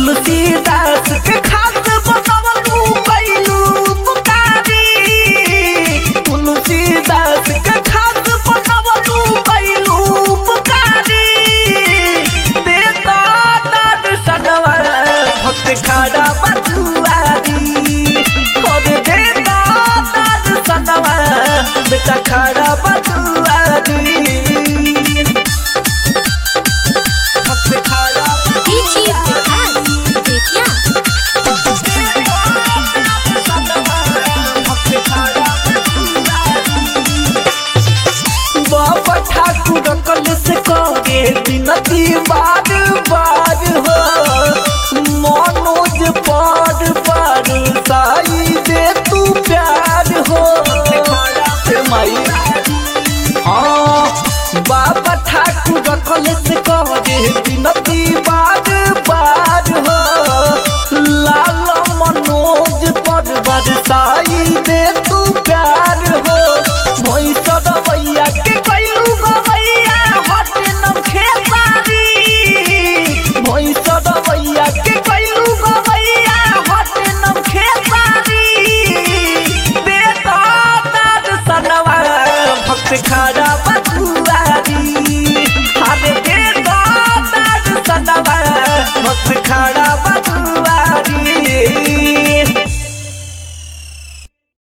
तुलसीदास के खास बनवलू कैलू पुकारी तुलसीदास के खास बनवलू कैलू पुकारी देता दर्शनवा भक्त खड़ा बतुआरी खोद देता दर्शनवा बेटा खड़ा बतुआरी भक्त खड़ा डीजे विकास बेतिया बाबा ठाकुर कल से कहे विनती बार बार हो मनोज पार पार साई दे तू प्यार हो हे माई हाँ बाबा ठाकुर कल से कहे विनती बार बार हो लाल मनोज पर बरसाई दे तू